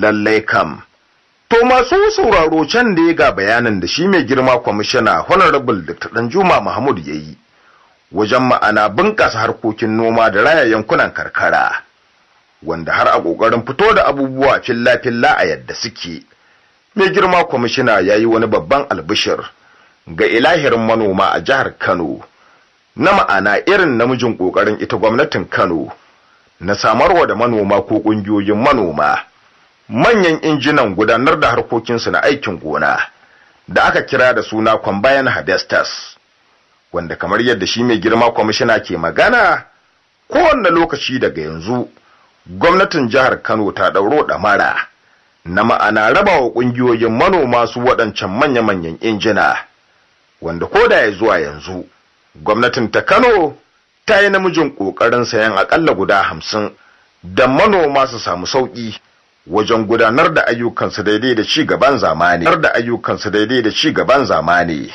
lallai kam to masu sauraro can da ya ga bayanin da shi mai girma kwamishina honorable dr danjuma mahmud ya yi wajen ma'ana bunƙasa harkokin noma da raya yankunan karkara wanda har a ƙoƙarin fito da abubuwa filla-filla a yadda suke mai girma kwamishina ya yi wani babban albishir ga ilahirin manoma a jihar kano na ma'ana irin namijin ƙoƙarin ita gwamnatin kano na samarwa da manoma ko ƙungiyoyin manoma manyan injinan gudanar da harkokinsu na aikin gona da aka kira da suna combine harvesters wanda kamar yadda shi mai girma kwamishina ke magana kowanne lokaci daga yanzu gwamnatin jihar kano ta ɗauro ɗamara na ma'ana raba wa ƙungiyoyin manoma su waɗancan manya-manyan injina wanda ko da ya zuwa yanzu gwamnatin ta kano ta yi namijin ƙoƙarin sayan aƙalla guda hamsin da manoma su samu sauƙi wajen gudanar da ayyukansu daidai da ci gaban zamani da ayyukansu daidai da ci gaban zamani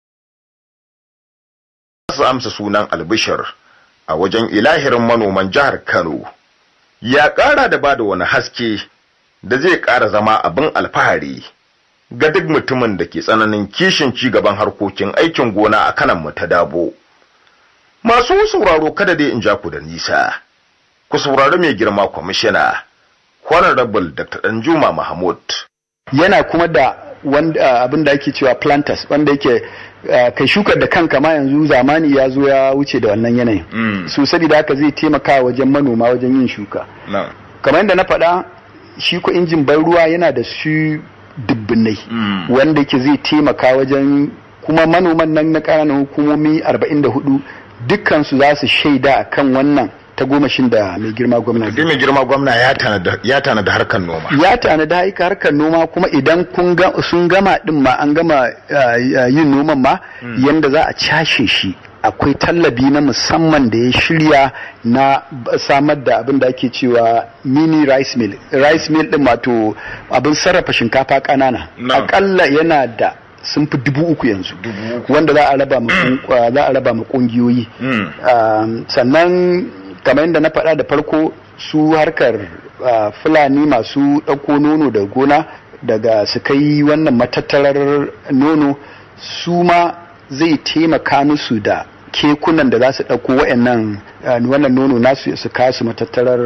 su amsa sunan albishir a wajen ilahirin manoman jihar Kano ya ƙara da bada wani haske da zai ƙara zama abin alfahari ga duk mutumin da ke tsananin kishin ci gaban harkokin aikin gona a kanan mu ta dabo masu sauraro kada dai in ja ku da nisa ku saurari mai girma kwamishina honorable dr danjuma mahmud yana kuma da wanda abin da ake cewa planters wanda yake kai shukar da kanka ma yanzu zamani ya zo ya wuce da wannan yanayin su saboda haka zai taimaka wajen manoma wajen yin shuka kamar yadda na faɗa shi ko injin ban ruwa yana da su dubbinai wanda yake zai taimaka wajen kuma manoman nan na ƙananan hukumomi 44 dukkansu za su shaida akan wannan ta gomashin da mai girma gwamna zai mai girma gwamna ya tana da harkar noma ya tana da haika harkar noma kuma idan sun gama din ma an gama yin noman ma yanda za a cashe shi akwai tallabi na musamman da ya shirya na samar da abin da ake cewa mini rice mill rice mill din wato abin sarrafa shinkafa ƙanana akalla yana da sun fi dubu uku yanzu wanda za a raba ma kungiyoyi sannan kamar yadda na faɗa da farko su harkar fulani masu ɗauko nono da gona daga su kai wannan matattarar nono su ma zai taimaka musu da kekunan da za su ɗauko wa'annan wannan nono nasu su kasu matattarar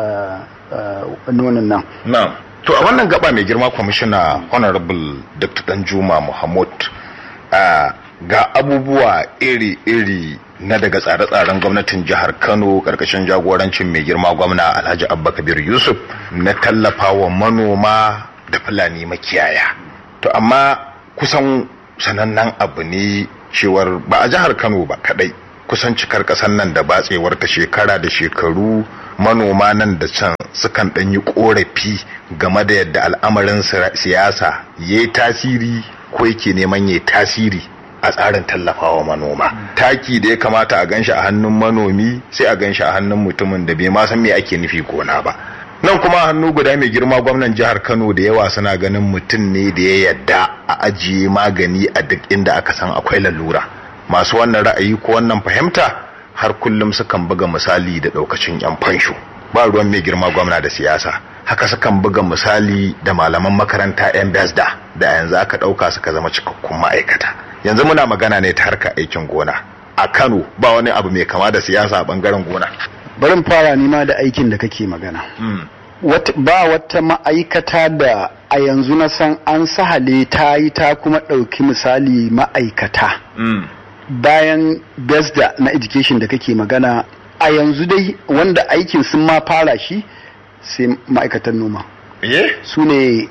nonon nan. To a wannan gaba mai girma kwamishina Honorable Dr. Danjuma Muhammad ga abubuwa iri-iri na daga tsare-tsaren gwamnatin jihar Kano karkashin jagorancin mai girma gwamna Alhaji Abba Kabir Yusuf na tallafa wa manoma da Fulani makiyaya. To amma kusan sanannen abu ne cewar ba a jihar Kano ba kadai kusan cikar kasan nan da batsewar ta shekara da shekaru manoma nan da can sukan ɗan yi ƙorafi game da yadda al'amarin siyasa ya yi tasiri ko yake neman ya yi tasiri a tsarin tallafawa manoma taki da ya kamata a ganshi a hannun manomi sai a ganshi a hannun mutumin da bai ma san me ake nufi gona ba nan kuma hannu guda mai girma gwamnan jihar kano da yawa suna ganin mutum ne da ya yadda a ajiye magani a duk inda aka san akwai lalura masu wannan ra'ayi ko wannan fahimta har kullum sukan buga misali da ɗaukacin 'yan fansho ba ruwan mai girma gwamna da siyasa haka sukan buga misali da malaman makaranta 'yan besda da yanzu aka ɗauka suka zama cikakkun ma'aikata yanzu muna magana ne ta harkar aikin gona a kano ba wani abu mai kama da siyasa a bangaren gona barin fara nima da aikin da kake magana ba wata ma'aikata da a yanzu na san an sahale ta yi ta kuma ɗauki misali ma'aikata bayan besda na education da kake magana a yanzu dai wanda aikin sun ma fara shi sai ma'aikatan noma su ne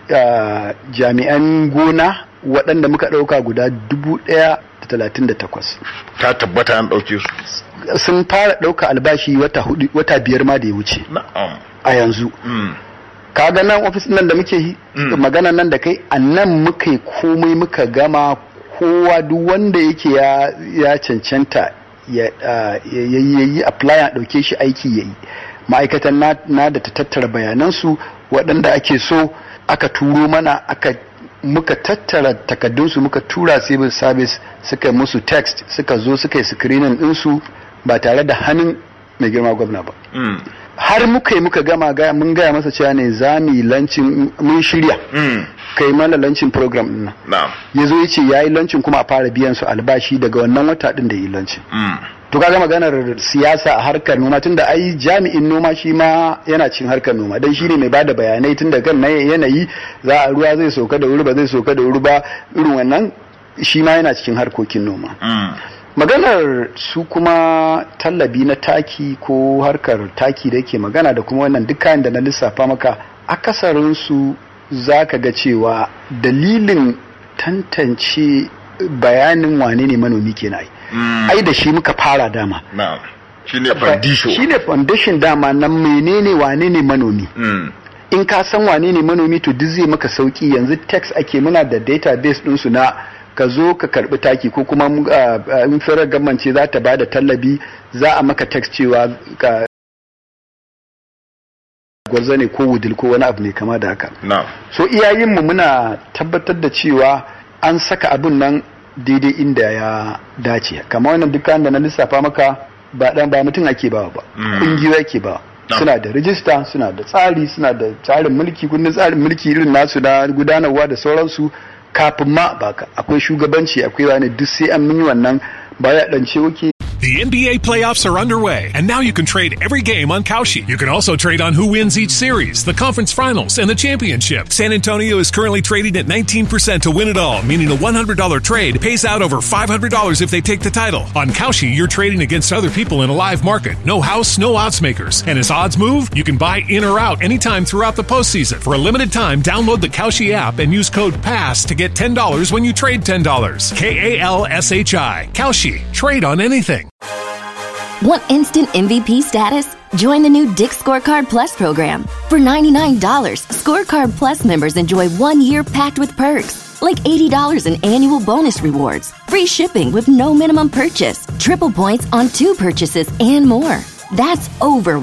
jami'an gona waɗanda muka ɗauka guda dubu ɗaya da talatin da takwas ta tabbata an ɗauke su sun fara ɗauka albashi wata biyar ma da ya wuce a yanzu kaga nan ofis nan da muke magana nan da kai a nan muka komai muka gama kowa duk wanda yake ya cancanta ya yi apply a ɗauke shi aiki ya yi ma'aikatan na da ta tattara bayanansu waɗanda ake so aka turo mana aka muka tattara takaddunsu muka tura civil service suka musu text suka zo suka yi screening ɗinsu ba tare da hannun mai girma gwamna ba har muka yi muka gama gaya mun gaya masa cewa ne za mu yi lancin mun shirya kai mana lancin program din nan na'am ya zo ya ce ya yi lancin kuma a fara biyan su albashi daga wannan wata din da yi lancin to kaga maganar siyasa a harkar noma tunda ai jami'in noma shi ma yana cin harkar noma dan shine mai bada bayanai tunda kan na yanayi za a ruwa zai soka da wuri ba zai soka da wuri ba irin wannan shi ma yana cikin harkokin noma maganar su kuma tallabi na taki ko harkar taki da yake magana da kuma wannan duk kayan da na lissafa maka akasarin su za ka ga cewa dalilin tantance bayanin wane ne manomi ke ai ai da shi muka fara dama na'am shine foundation shine foundation dama nan menene wane ne manomi in ka san wane ne manomi to duk zai maka sauki yanzu text ake muna da database ɗinsu na ka zo ka karbi taki ko kuma in firar gamance za ta ba da tallabi za a maka text cewa ka gwarza ne ko wudil ko wani abu ne kama da haka na'am so iyayenmu muna tabbatar da cewa an saka abun nan daidai inda ya dace kamar wannan dukkan da na lissafa maka ba dan ba mutum ake bawa ba kungiyoyi ake bawa suna da rijista suna da tsari suna da tsarin mulki kundin tsarin mulki irin nasu na gudanarwa da sauransu kafin ma baka akwai shugabanci akwai wani duk sai an yi wannan ba ya dance wuke The NBA playoffs are underway, and now you can trade every game on Kalshi. You can also trade on who wins each series, the conference finals, and the championship. San Antonio is currently trading at 19% to win it all, meaning a $100 trade pays out over $500 if they take the title. On Kalshi, you're trading against other people in a live market. No house, no odds makers. And as odds move, you can buy in or out anytime throughout the postseason. For a limited time, download the Kalshi app and use code PASS to get $10 when you trade $10. K A L S H I. Kalshi. Trade on anything. Want instant MVP status? Join the new Dick Scorecard Plus program. For $99, Scorecard Plus members enjoy one year packed with perks, like $80 in annual bonus rewards, free shipping with no minimum purchase, triple points on two purchases, and more. That's over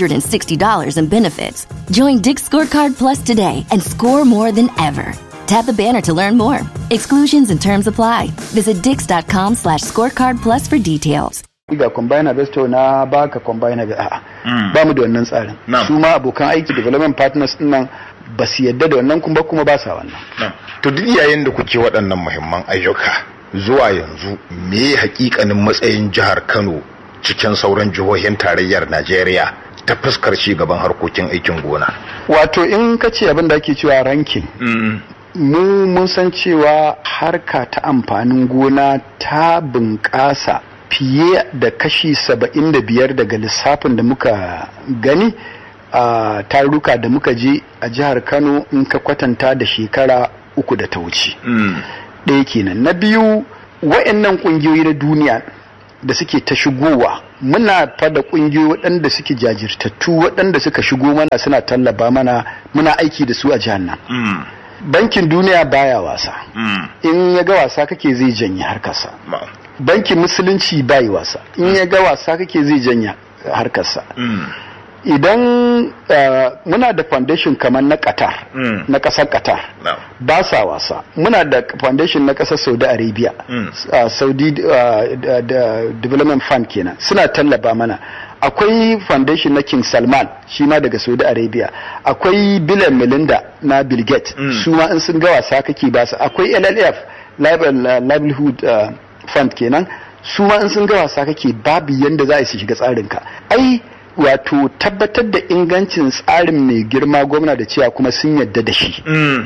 $160 in benefits. Join Dick Scorecard Plus today and score more than ever. Tap the banner to learn more. Exclusions and terms apply. Visit dix.com slash scorecard plus for details. ga combiner besto na baka combiner ga a'a ba mu da wannan tsarin Na'am. su ma abokan aiki development partners din nan ba su yadda da wannan kuma kuma ba sa wannan to duk yayin da kuke waɗannan muhimman ayyuka zuwa yanzu me hakikanin matsayin jihar Kano cikin sauran jihohin tarayyar Najeriya ta fuskar ci gaban harkokin aikin gona wato in ka ce abin da ake cewa ranking mu mun san cewa harka ta amfanin gona ta bunƙasa fiye da kashi saba'in da biyar daga lissafin da muka gani a taruka da muka je a jihar kano in ka kwatanta da shekara uku da ta wuce ɗaya kenan na biyu wa'annan ƙungiyoyi na duniya da suke ta shigowa muna fada ƙungiyoyi waɗanda suke jajirtattu waɗanda suka shigo mana suna tallaba mana muna aiki da su a jihar nan bankin duniya baya wasa in ya ga wasa kake zai janye harkarsa bankin musulunci bai wasa in ya ga wasa kake zai janya harkarsa idan uh, muna da foundation kamar na qatar na kasar qatar No. ba sa wasa muna da foundation na kasar saudi arabia uh, saudi uh, da- da development fund kenan suna tallaba mana akwai foundation na king salman shi ma daga saudi arabia akwai bill and melinda na bill gates su ma in sun ga wasa kake ba su akwai llf Live- livelihood uh, fund kenan su ma in sun ga wasa kake babu yanda za a yi su shiga tsarinka ai wato tabbatar da ingancin tsarin mai girma gwamna da cewa kuma sun yadda da shi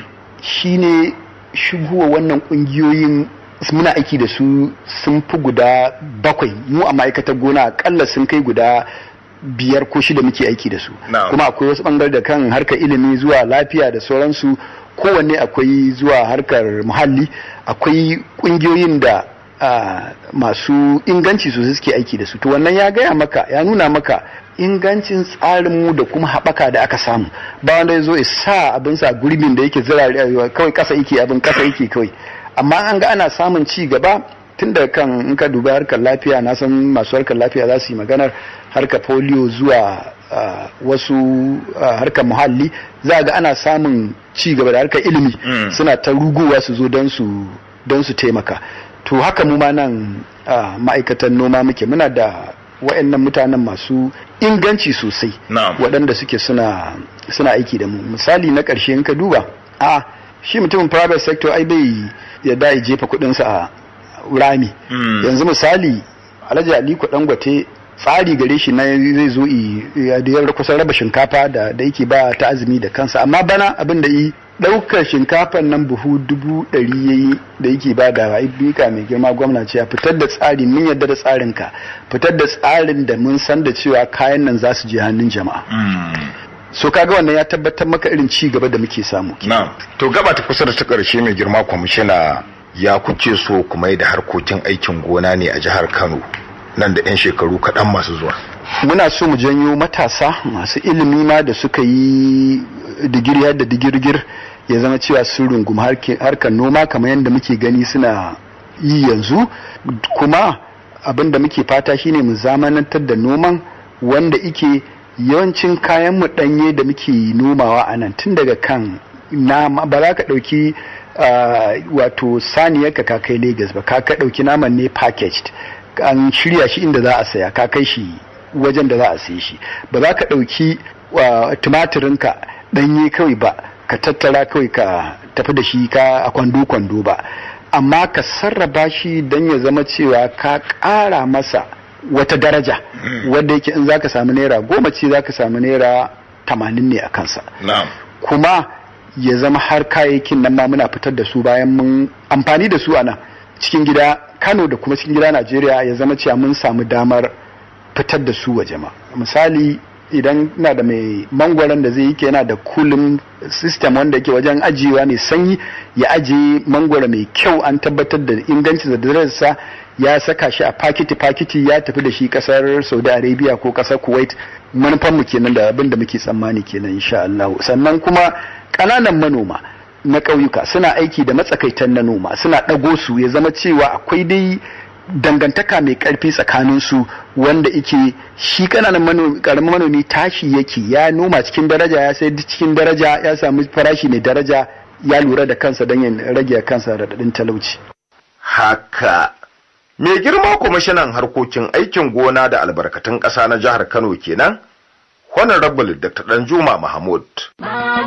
shine shigowa wannan kungiyoyin muna aiki da su sun fi guda bakwai mu a ma'aikatar gona akalla sun kai guda biyar ko shida muke aiki da su Na'am. kuma akwai wasu bangare da kan harkar ilimi zuwa lafiya da sauransu kowanne akwai zuwa harkar muhalli akwai kungiyoyin da ah, masu inganci sosai suke aiki da su to wannan ya gaya maka ya nuna maka ingancin tsarinmu da kuma haɓaka da aka samu ba wanda ya zo ya sa abin sa gurbin da yake zira kawai ƙasa yake abin ƙasa yake kawai amma an ga ana samun ci gaba tun da kan in ka duba harkar lafiya na san masu harkar lafiya za su yi maganar harkar polio zuwa ah, wasu ah, harkar muhalli za ga ana samun ci gaba da harkar ilimi suna ta rugowa su zo don su don su taimaka to haka mu ma nan ah, ma'aikatan noma muke muna da waɗannan mutanen masu inganci sosai Na'am. waɗanda suke suna suna aiki da mu misali na ƙarshe in ka duba a shi mutumin private sector ai bai yadda ya jefa kuɗinsa a rami Mm. yanzu misali alhaji aliko dangote tsari gare shi na zai zo i- ya da ya kusan raba shinkafa da da yake ba ta azumi da kansa amma bana abin da yi ɗaukar shinkafan nan buhu dubu ɗari ya yi da yake ba da bika mai girma gwamna ce fitar da tsari mun yadda da tsarin ka fitar da tsarin da mun san da cewa kayan nan za su je hannun jama'a so kaga wannan ya tabbatar maka irin ci gaba da muke samu na to gaba ta kusa da ta ƙarshe mai girma kwamishina ya kuce so kuma da harkokin aikin gona ne a jihar kano nan da 'yan shekaru kaɗan masu zuwa muna so mu janyo matasa masu ilimi ma da suka yi digiri har da digirgir ya zama cewa sun rungumi harke- harkar noma kamar yadda muke gani suna yi yanzu kuma abin da muke fata shine mu zamanantar da noman wanda ike yawancin kayan mu danye da muke nomawa a nan tun daga kan nama ba za ka ɗauki ah, wato saniyar ka kai Legas ba ka ka ɗauki naman ne packaged an shirya shi inda za a saya ka kai shi wajen da za a saye shi ba za ka ɗauki wa tumatirinka ɗanye kawai ba ka tattara kawai ka tafi da shi ka a kwando-kwando ba amma ka sarrafa shi don ya zama cewa ka ƙara masa wata daraja wadda yake in za ka samu naira goma ce za ka samu naira tamanin ne a kansa na'am kuma ya zama har kayayyakin nan ma muna fitar da su bayan mun amfani da su a nan cikin gida kano da kuma cikin gida najeriya ya zama cewa mun samu damar fitar da su waje ma misali idan na da mai mangwaron da zai yi yana da cooling system wanda yake wajen ajiyewa mai sanyi ya ajiye mangwaro mai kyau an tabbatar da inganci da darajarsa ya saka shi a fakiti fakiti ya tafi da shi kasar saudi arabia ko kasar kuwait manufanmu kenan da abin da muke tsammani kenan insha Allah sannan kuma ƙananan manoma na ƙauyuka suna aiki da matsakaitan na noma suna ɗago su ya zama cewa akwai dai dangantaka mai ƙarfi tsakanin su wanda ike shi ƙananan manomi ƙaramin manomi tashi yake ya noma cikin daraja ya sai cikin daraja ya samu farashi mai daraja ya lura da kansa don ya rage kansa raɗaɗin talauci haka mai girma kwamishinan harkokin aikin gona da albarkatun ƙasa na jihar kano kenan honorable dr danjuma mahmud